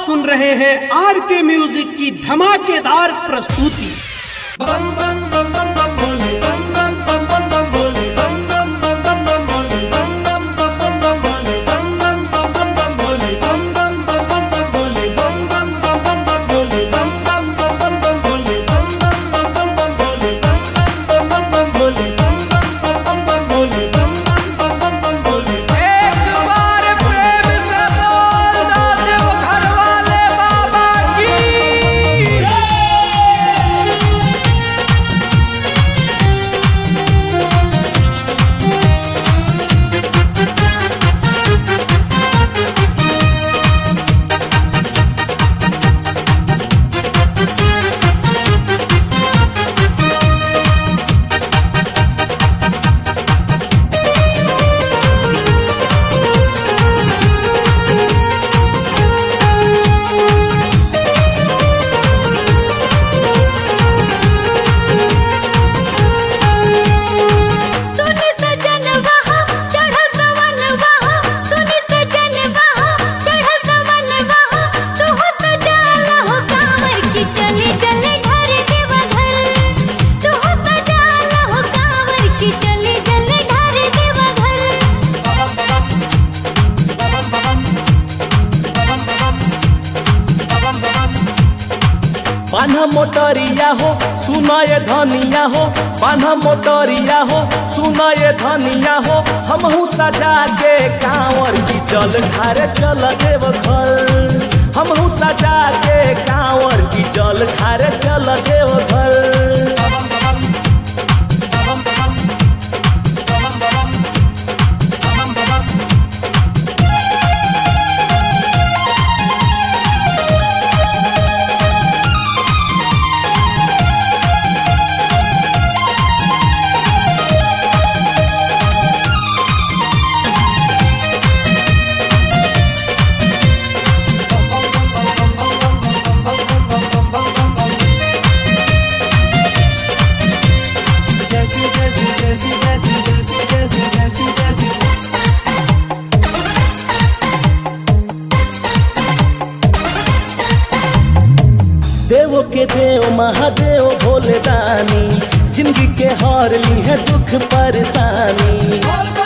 सुन रहे हैं आर के म्यूजिक की धमाकेदार प्रस्तुति एक बार प्रेम से बोल दो देव घर वाले बाबा की सुन सजन वहा चढ़ल सवन वहा सुन सजन वहा चढ़ल सवन वहा तू हो सजाला हो कांवर की चली चली ढार देवा घर तू हो सजाला हो कांवर की चली चली ढार देवा घर बान्हा मोटरिया हो सुनाए धनिया हो बान्हा मोटरिया हो सुनाए धनिया हो हमहू सजा के कांवर की जल धारे चल देव घर हमहू सजा के कांवर की जल धारे चल देव घर जैसी जैसी जैसी जैसी जैसी जैसी जैसी जैसी देव के देव महादेव भोले दानी जिंदगी के हार ली है दुख परेशानी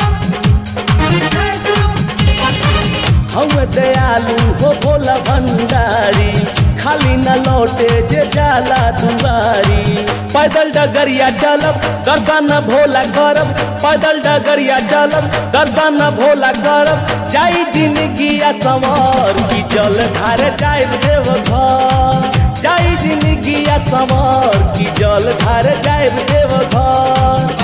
हम दयालु हो भोला भंडारी खाली न लौटे जे जाला दुआरी पैदल डगरिया चलब दर्शन भोला करब पैदल डगरिया चलब दर्शन भोला करब जाई जिंदगी सवार की जल धारे जाए देव घर जाई जिंदगी सवार की जल धारे जाए देव घर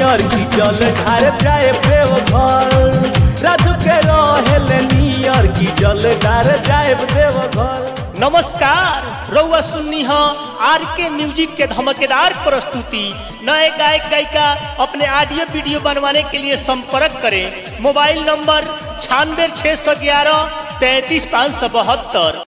नियर की जल ढार जाए देवघर राजू के रहेल नियर की जल ढार जाए देवघर नमस्कार रउआ सुन्नी ह आर के म्यूजिक के धमकेदार प्रस्तुति नए गायक गायिका अपने ऑडियो वीडियो बनवाने के लिए संपर्क करें मोबाइल नंबर छियानवे छः सौ ग्यारह तैंतीस पाँच सौ बहत्तर